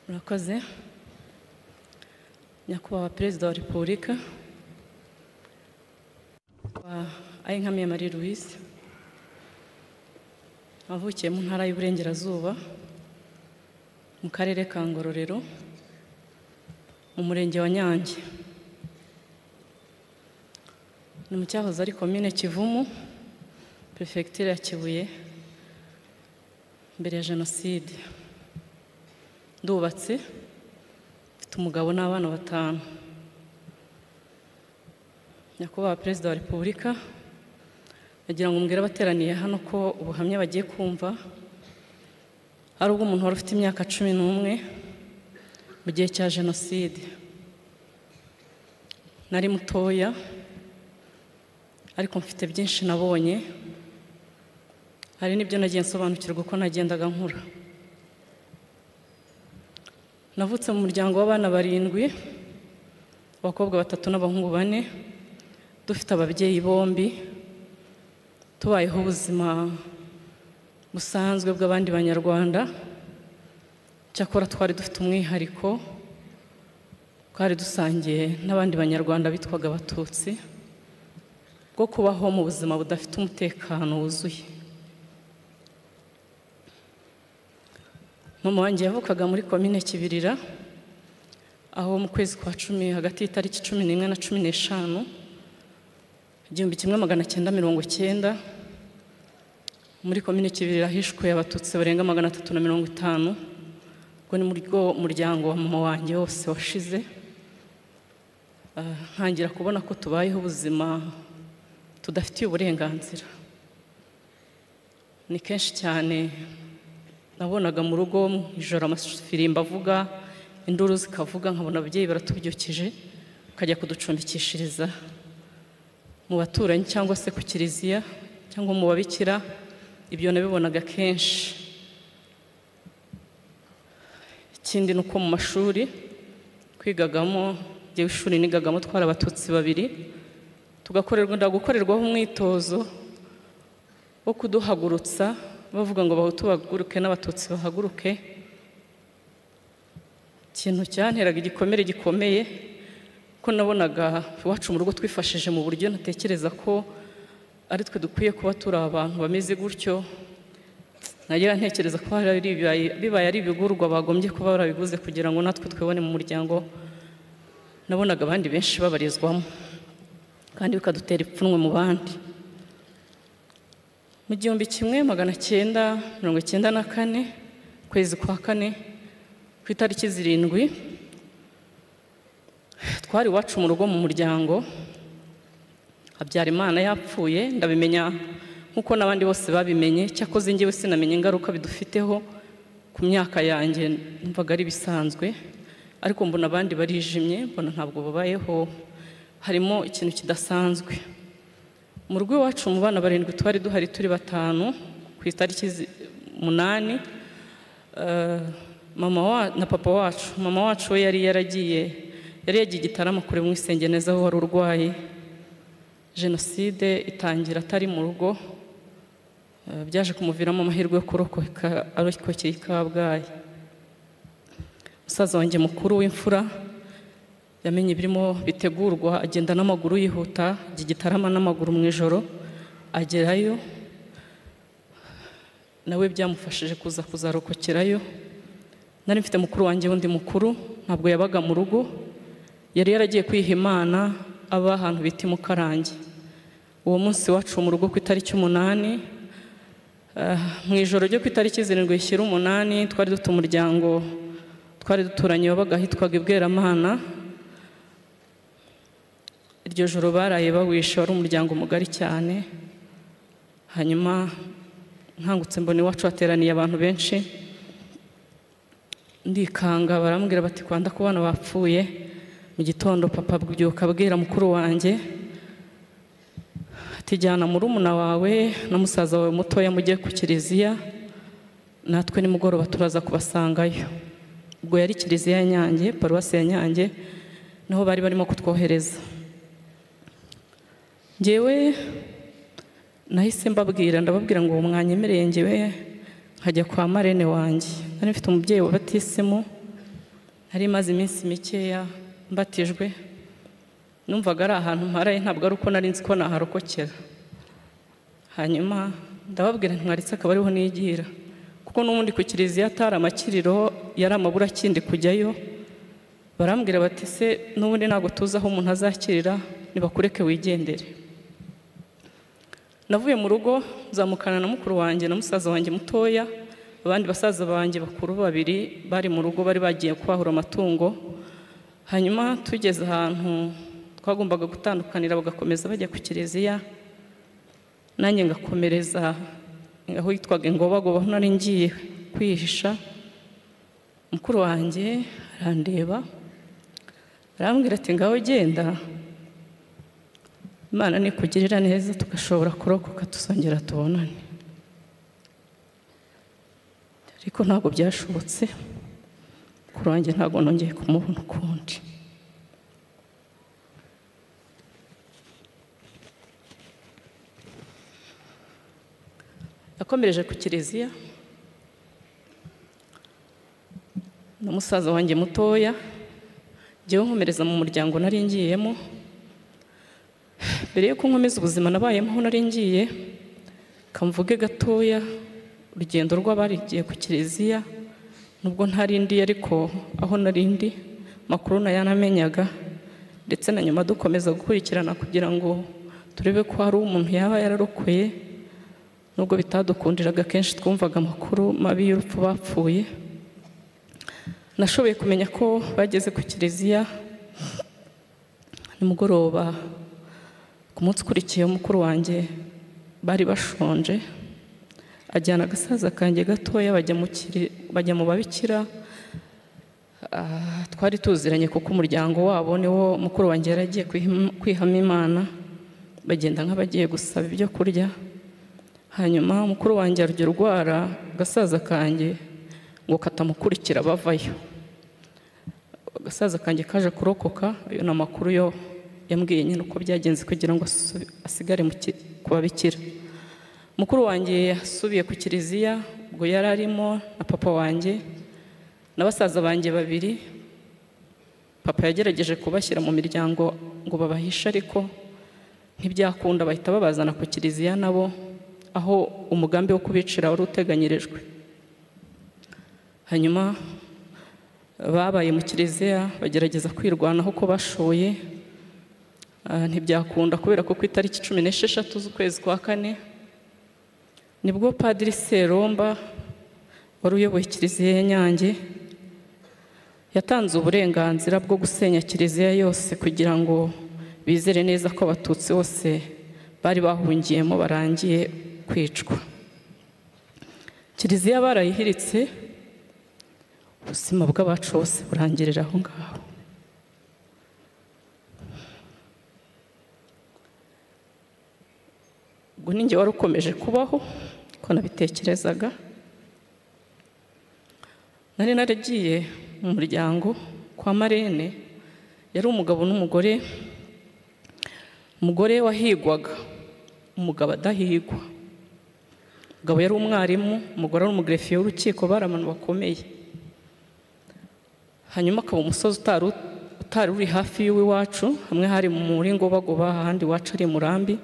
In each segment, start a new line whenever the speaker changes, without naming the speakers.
murakoze nyakubahwa perezida wa repubulika ayinkamiye marie louise wavukiye mu ntara y'uburengerazuba mu karere ka ngororero mu murenge wa nyange ni mu cyahoze ari komine kivumu perefegitura ya kibuye mbere ya jenoside ndubatse mfite umugabo n'abana batanu nyakubahwa perezida wa repubulika agira ngo mbwire abateraniye hano ko ubuhamya bagiye kumva ari ubw'umuntu wari ufite imyaka cumi n'umwe mu gihe cya jenoside nari mutoya ariko mfite byinshi nabonye hari n'ibyo nagiye nsobanukirwa uko nagendaga nkura navutse mu muryango w'abana barindwi abakobwa batatu n'abahungu bane dufite ababyeyi bombi tubayeho ubuzima busanzwe bw'abandi banyarwanda cyakora twari dufite umwihariko twari dusangiye n'abandi banyarwanda bitwaga abatutsi bwo kubaho mu buzima budafite umutekano wuzuye mama wanjye yavukaga muri komine kibirira aho mu kwezi kwa cumi hagati y'itariki cumi n'imwe na cumi n'eshanu igihumbi kimwe magana cyenda mirongo cyenda muri komine kibirira hishwe abatutsi barenga magana atatu na mirongo itanu ubwo ni muri bwo muryango wa mama wanjye wose washize Ah, ntangira kubona ko tubayeho ubuzima tudafitiye uburenganzira ni kenshi cyane nabonaga mu rugo mu ijoro amafirimbo avuga induru zikavuga nkabona ababyeyi baratubyukije bakajya kuducumbikishiriza mu baturanyi cyangwa se ku kiliziya cyangwa mu babikira ibyo nabibonaga kenshi ikindi ni uko mu mashuri twigagamo njyewe ishuri nigagamo twari abatutsi babiri tugakorerwa gukorerwaho umwitozo wo kuduhagurutsa bavuga ngo bahutu bahaguruke n'abatutsi bahaguruke ikintu cyanteraga igikomere gikomeye ko nabonaga iwacu mu rugo twifashije mu buryo ntatekereza ko ari twe dukwiye kuba turi abantu bameze gutyo nagira ntekereza ko hari ari ibibaye- bibaye ari ibigurwa bagombye kuba barabiguze kugira ngo natwe twibone mu muryango nabonaga abandi benshi babarizwamo kandi bikadutera ipfunwe mu bandi mu gihumbi kimwe magana cyenda mirongo icyenda na kane ukwezi kwa kane ku itariki zirindwi twari iwacu mu rugo mu muryango habyarimana yapfuye ndabimenya nk'uko n'abandi bose babimenye cyakoze njyewe sinamenye ingaruka bidufiteho ku myaka yanjye numvaga ari bisanzwe ariko mbona abandi barijimye mbona ntabwo babayeho harimo ikintu kidasanzwe mu rugo iwacu mu bana barindwi twari duhari turi batanu ku itariki zi- umunani eh, mama wa, na papa wacu mama wacu we yari yaragiye yari yagiye igitaramo kure mu isengeneza aho wari urwaye jenoside itangira atari mu rugo eh, byaje kumuviramo amahirwe yo kurokoka arokokera i kabgayi musaza wanjye mukuru w'imfura yamenye ibirimo bitegurwa agenda n'amaguru yihuta ajya igitarama n'amaguru mu ijoro agerayo nawe byamufashije kuza kuzarokokerayo nari mfite mukuru wanjye wundi mukuru ntabwo yabaga mu rugo yari yaragiye kwiha imana aba ahantu bita imukarange uwo munsi wacu mu rugo ku itariki umunani ah, mu ijoro ryo ku itariki zirindwi rishyira umunani twari dufite umuryango twari duturanye wabaga ahitwaga ibweramana iryo joro baraye bawishe wari umuryango mugari cyane hanyuma nkangutse mbona iwacu hateraniye abantu benshi ndikanga barambwira bati kwanda ku bana bapfuye mu gitondo papa abyuka abwira mukuru wanjye ati jyana murumuna wawe na musaza wawe mutoya mujye ku kiliziya natwe nimugoroba turaza kubasangayo ubwo yari kiliziya ya nyange paruwasi ya nyange niho bari barimo kutwohereza njyewe nahise mbabwira ndababwira ngo uwo mwanyemereye njyewe nkajya kwa marene wanjye nari mfite umubyeyi wabatisemo nari maze iminsi mikeya mbatijwe numvaga ari ahantu mparaye ntabwo ari uko nari nzi ko naharokokera hanyuma ndababwira ntiwaritse akaba ariho nigira kuko n'ubundi ku kiliziya atari amakiriro yari amaburakindi kujyayo barambwira bati se n'ubundi ntabwo tuzi aho umuntu azakirira nibakureke wigendere navuye mu rugo nzamukana na mukuru wanjye na musaza wanjye mutoya abandi basaza banjye bakuru babiri bari mu rugo bari bagiye kwahura amatungo hanyuma tugeze ahantu twagombaga gutandukanira bagakomeza bajya ku kiliziya nanjye ngakomereza aho yitwaga ingobagoba aho nari ngiye kwihisha mukuru wanjye arandeba arambwira ati ngaho genda imana nikugirira neza tugashobora kurokoka tuzongera tubonane ariko ntabwo byashobotse mukuru wanjye ntabwo nongeye kumubona ukundi yakomereje ku kiliziya na musaza wanjye mutoya ngewe nkomereza mu muryango nari ngiyemo mbere yuko nkomeza ubuzima nabayemo aho nari ngiye kamvuge gatoya urugendo rw'abarigiye ku kiliziya nubwo ntari ndi ariko aho nari ndi makuru nayanamenyaga ndetse na nyuma dukomeza gukurikirana kugira ngo turebe ko hari umuntu yaba yararokoye nubwo bitadukundiraga kenshi twumvaga amakuru mabi y'urupfu bapfuye nashoboye kumenya ko bageze ku kiliziya nimugoroba ku munsi ukurikiye mukuru wanjye bari bashonje ajyana agasaza kanjye gatoya bajya mu babikira twari tuziranye kuko umuryango wabo niwo mukuru wanjye yari agiye kwihamo imana bagenda nk'abagiye gusaba ibyo kurya hanyuma mukuru wanjye arya urwara agasaza kanjye ngo katamukurikira bavayo agasaza kanjye kaje kurokoka ayo ni amakuru yo yambwiye nyine uko byagenze kugira ngo asigare ku babikira mukuru wanjye yasubiye ku kiliziya ubwo yari arimo na papa wanjye na basaza banjye babiri papa yagerageje kubashyira mu miryango ngo babahishe ariko ntibyakunda bahita babazana ku kiliziya nabo aho umugambi wo kubicira wari uteganyirijwe hanyuma babaye mu kiliziya bagerageza kwirwanaho uko bashoye ntibyakunda kubera ko ku itariki cumi n'esheshatu z'ukwezi kwa kane nibwo padiri seromba wari uyoboye kiliziya ya nyange yatanze uburenganzira bwo gusenya kiliziya yose kugira ngo bizere neza ko abatutsi bose bari bahungiyemo barangiye kwicwa kiliziya barayihiritse ubuzima bw'abacu bose burangirira aho ngaho ubwo ninjye wari ukomeje kubaho ko nabitekerezaga nari naragiye mu muryango kwa marene yari umugabo n'umugore umugore wahigwaga umugabo adahigwa umugabo yari umwarimu umugore ari umugerefiye w'urukiko bari abantu bakomeye hanyuma akaba umusozi utari uri hafi y'iwacu hamwe hari mu muringo bagoba ahandi iwacu ari murambi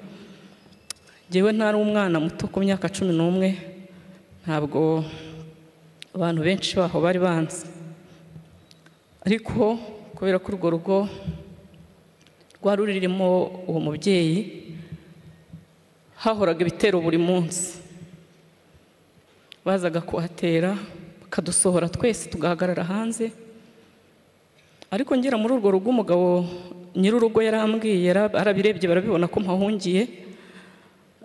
ngewe ntari umwana muto ku myaka cumi n'umwe ntabwo abantu benshi baho bari banzi ariko kubera ko urwo rugo rwari rurimo uwo mubyeyi hahoraga ibitero buri munsi bazaga kuhatera bakadusohora twese tugahagarara hanze ariko ngera muri urwo rugo umugabo nyir'urugo yarambwiye arabirebye barabibona ko mpahungiye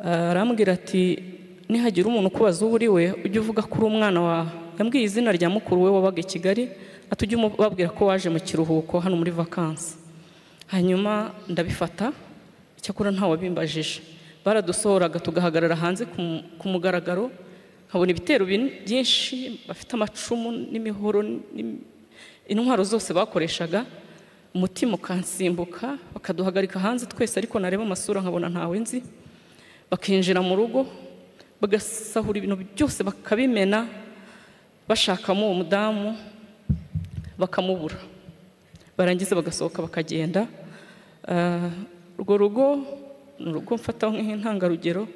arambwira ati nihagira umuntu ukubaza uwo uri we ujye uvuga ko uri umwana wawe yambwiye izina rya mukuru we wabaga i kigali atujye ubabwira ko waje mu kiruhuko hano muri vakansi hanyuma ndabifata icyakora ntawabimbajije baradusohoraga tugahagarara hanze ku mugaragaro nkabona ibitero byinshi bafite amacumu n'imihoro intwaro zose bakoreshaga umutima ukansimbuka bakaduhagarika hanze twese ariko nareba amasura nkabona ntawe nzi bakinjira mu rugo bagasahura ibintu byose bakabimena bashakamo uwo mudamu bakamubura barangiza bagasohoka bakagenda Ah, urwo rugo ni urugo mfata nk'intangarugero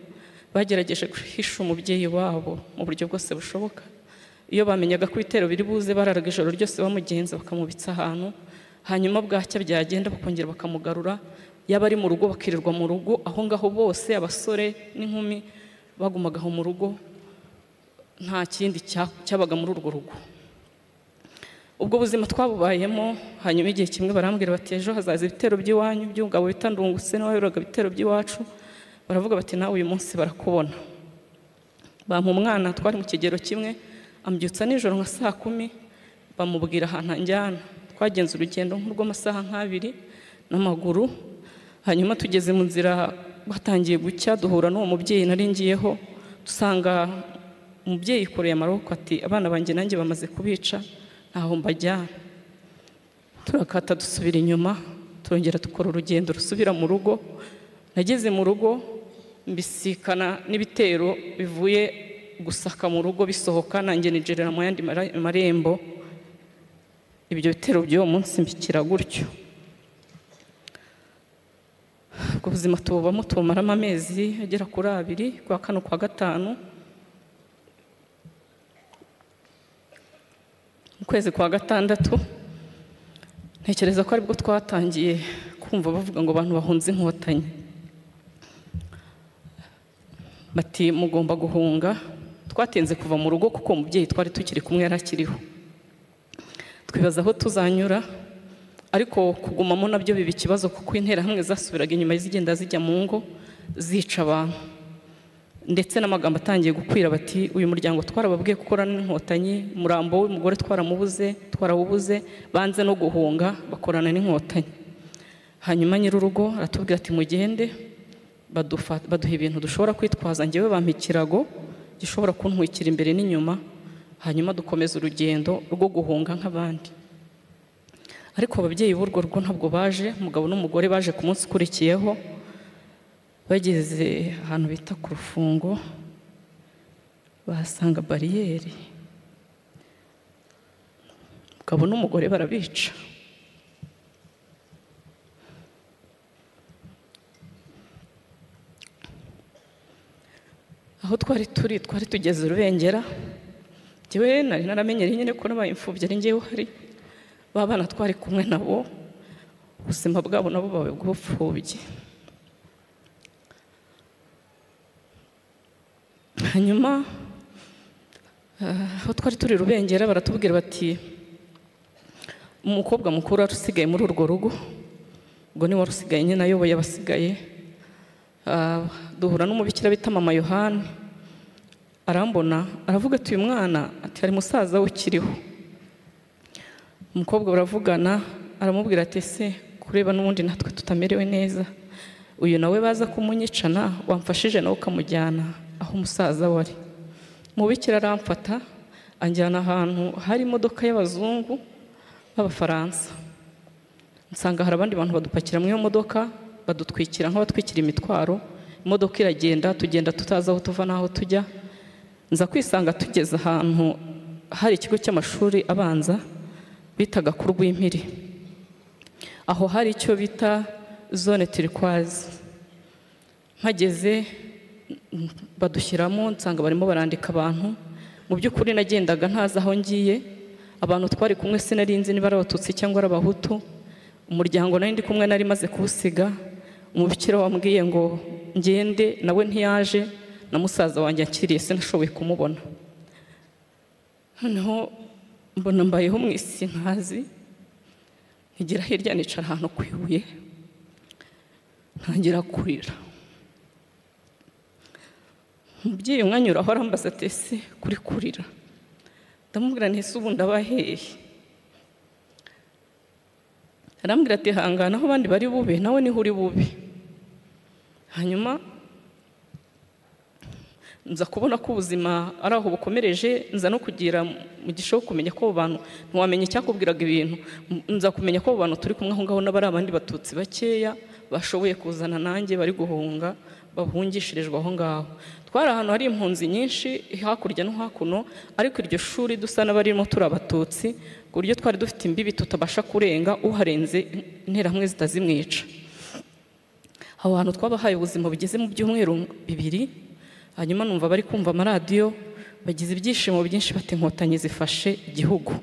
bagerageje guhisha umubyeyi wabo mu buryo bwose bushoboka iyo bamenyaga ko ibitero biri buze bararaga ijoro ryose bamugenza bakamubitsa ahantu hanyuma bwacya byagenda bakongera bakamugarura yaba ari mu rugo bakirirwa mu rugo aho ngaho bose abasore n'inkumi bagumaga aho mu rugo nta kindi cya- cyabaga muri urwo rugo ubwo buzima twabubayemo hanyuma igihe kimwe barambwira bati ejo hazaza ibitero by'iwanyu by'umugabo bita ndungutse n'uwayoboraga ibitero by'iwacu baravuga bati nawe uyu munsi barakubona bampa umwana twari mu kigero kimwe ambyutsa nijoro nka saa kumi bamubwira ahantu anjyana twagenze urugendo nk'urw'amasaha nk'abiri n'amaguru hanyuma tugeze mu nzira batangiye gucya duhura n'uwo mubyeyi nari ngiyeho dusanga umubyeyi yikoreye amaboko ati abana banjye nanjye bamaze kubica ntaho mbajyana turakata dusubira inyuma turongera dukora urugendo rusubira mu rugo nageze mu rugo mbisikana n'ibitero bivuye gusaka mu rugo bisohoka nanjye nijerera mu yandi mara- marembo ibyo bitero by'uwo munsi mbikira gutyo ubwo buzima tububamo tubumaramo amezi agera kuri abiri kwa kano kwa gatanu mu kwezi kwa gatandatu ntekereza ko aribwo twatangiye kumva bavuga ngo abantu bahunze inkotanyi bati mugomba guhunga twatinze kuva mu rugo kuko umubyeyi twari tukiri kumwe yari akiriho twibaza aho tuzanyura ariko kugumamo nabyo biba ikibazo kuko interahamwe zasubiraga inyuma zigenda zijya mu ngo zica abantu ndetse n'amagambo atangiye gukwira bati uyu muryango twarababwiye gukora n'inkotanyi umurambo w'umugore twaramubuze twarawubuze banze no guhunga bakorana n'inkotanyi hanyuma nyir'urugo aratubwira ati mugende badufa- baduha ibintu dushobora kwitwaza ngewe bampa ikirago gishobora kuntwikira imbere n'inyuma hanyuma dukomeza urugendo rwo guhunga nk'abandi ariko ababyeyi b'urwo rugo ntabwo baje umugabo n'umugore baje ku munsi ukurikiyeho bageze ahantu bita ku rufungo bahasanga bariyeri umugabo n'umugore barabica aho twari turi twari tugeze urubengera njyewe nari naramenyereye nyine ko n'abaye imfubyi ari njyewe uhari ba bana twari kumwe nabo ubuzima bwabo nabo bawe bw'ubupfubyi hanyuma eh, aho twari turi rubengera baratubwira bati umukobwa mukuru wari usigaye muri urwo rugo ubwo ni wari usigaye nyine ayoboye abasigaye Ah, duhura n'umubikira bita mama yohani arambona aravuga ati uyu mwana ati hari musaza we ukiriho umukobwa baravugana aramubwira ati ese kureba n'ubundi natwe tutamerewe neza uyu nawe baza kumunyicana wamfashije nawe ukamujyana aho umusaza wari mubikira aramfata anjyana ahantu hari imodoka y'abazungu b'abafaransa nsanga hari abandi bantu badupakira mu iyo modoka badutwikira nk'abatwikira imitwaro imodoka iragenda tugenda tutazi aho tuva n'aho tujya nza kwisanga tugeze ahantu hari ikigo cy'amashuri abanza bitaga ku rw'impiri aho hari icyo bita zone turikwazi mpageze mm, badushyiramo nsanga barimo barandika abantu mu by'ukuri nagendaga ntazi aho ngiye abantu twari kumwe sinarinzi niba ari abatutsi cyangwa ari abahutu umuryango nari ndi kumwe nari maze kuwusiga umubikira wambwiye ngo ngende nawe ntiyaje na musaza wanjye akiriye sinashoboye kumubona noneho mbona mbayeho mu isi nkazi nkigira hirya nicara ahantu ku ibuye ntangira kurira umubyeyi umwanyuraho arambaza ati ese kuri kurira ndamubwira nti ese ubu ndabaheye arambwira ati hangana aho abandi bari bube nawe niho uri bube hanyuma nza kubona ko ubuzima ari aho bukomereje nza no kugira mu gisho kumenya ko abo bantu ntiwamenya icyakubwiraga ibintu nza kumenya ko abo bantu turi kumwe aho ngaho n'abari abandi batutsi bakeya bashoboye kuzana nanjye bari guhunga bahungishirijwe aho ngaho twari ahantu hari impunzi nyinshi hakurya no hakuno ariko iryo shuri dusa n'abarimo turi abatutsi ku buryo twari dufite imbibi tutabasha kurenga uharenze interamwe zitazimwica aho hantu twabahaye ubuzima bugeze mu byumweru bibiri hanyuma numva bari kumva amaradiyo bagize ibyishimo byinshi bati inkotanyi zifashe igihugu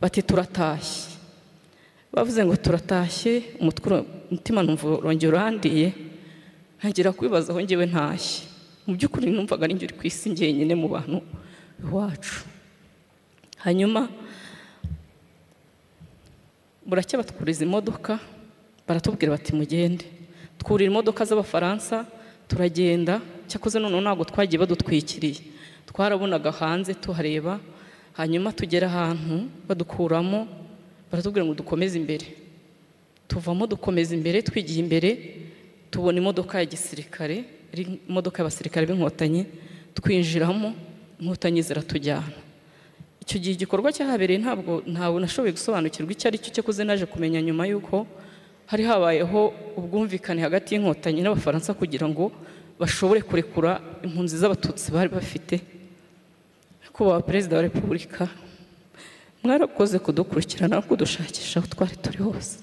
bati turatashye bavuze ngo turatashye umutima numva urongera urandiye ntangira kwibaza aho ngewe ntashye mu by'ukuri numvaga ari uri ku isi njyenyine mu bantu iwacu hanyuma buracya batwuriza imodoka baratubwira bati mugende twurira imodoka z'abafaransa turagenda cyakoze noneho ntabwo twagiye badutwikiriye twarabonaga hanze tuhareba hanyuma tugera ahantu badukuramo baratubwira ngo dukomeze imbere tuvamo dukomeza imbere twigiye imbere tubona imodoka ya gisirikare imodoka y'abasirikare b'inkotanyi twinjiramo inkotanyi ziratujyana icyo gihe igikorwa cyahabereye ntabwo ntawe nashoboye gusobanukirwa icyo ari cyo cyakoze naje kumenya nyuma y'uko hari habayeho ubwumvikane hagati y'inkotanyi n'abafaransa kugira ngo bashobore kurekura impunzi z'abatutsi bari bafite kuba perezida wa repubulika mwarakoze kudukurikirana no kudushakisha aho twari turi hose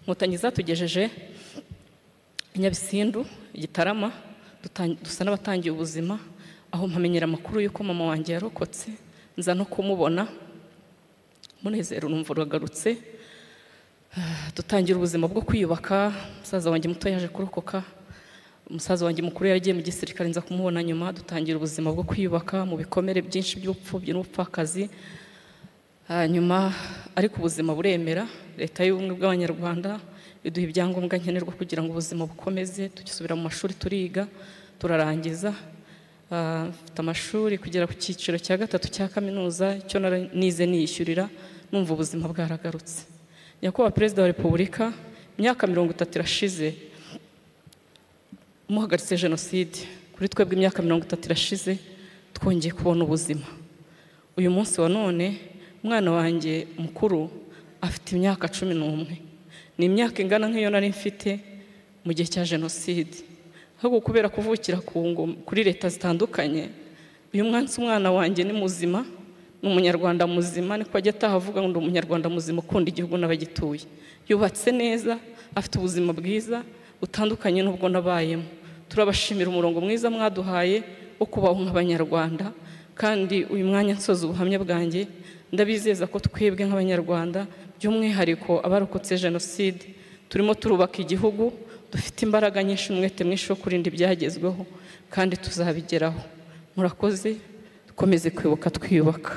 inkotanyi zatugejeje i nyabisindu igitarama dusa n'abatangiye ubuzima aho mpamenyera amakuru y'uko mama wanjye yarokotse nza no kumubona munezero urumva uragarutse dutangira ubuzima bwo kwiyubaka umusaza wanjye muto yaje kurokoka umusaza wanjye mukuru yaragiye mu gisirikare nza kumubona nyuma dutangira ubuzima bwo kwiyubaka mu bikomere byinshi by'ubupfubyi n'ubupfakazi hanyuma ariko ubuzima buremera leta y'ubumwe bw'abanyarwanda iduha ibyangombwa nkenerwa kugira ngo ubuzima bukomeze tugisubira mu mashuri turiga turarangiza mfite amashuri kugera ku cyiciro cya gatatu cya kaminuza icyo nize niyishyurira numva ubuzima bwaragarutse nyakubahwa perezida wa repubulika imyaka mirongo itatu irashize muhagaritse jenoside kuri twebwe imyaka mirongo itatu irashize twongeye kubona ubuzima uyu munsi wa none umwana wanjye mukuru afite imyaka cumi n'umwe ni imyaka ingana nk'iyo nari mfite mu gihe cya jenoside ahubwo kubera kuvukira kuri leta zitandukanye uyu mwansi umwana wanjye ni muzima ni umunyarwanda muzima niko ajya ataha avuga ngo ni umunyarwanda muzima ukunda igihugu n'abagituye yubatse neza afite ubuzima bwiza butandukanye n'ubwo nabayemo turabashimira umurongo mwiza mwaduhaye wo kubaho nk'abanyarwanda kandi uyu mwanya nsoza ubuhamya bwanjye ndabizeza ko twebwe nk'abanyarwanda by'umwihariko abarokotse jenoside turimo turubaka igihugu dufite imbaraga nyinshi umwete mwinshi wo kurinda ibyagezweho kandi tuzabigeraho murakoze dukomeze kwibuka twiyubaka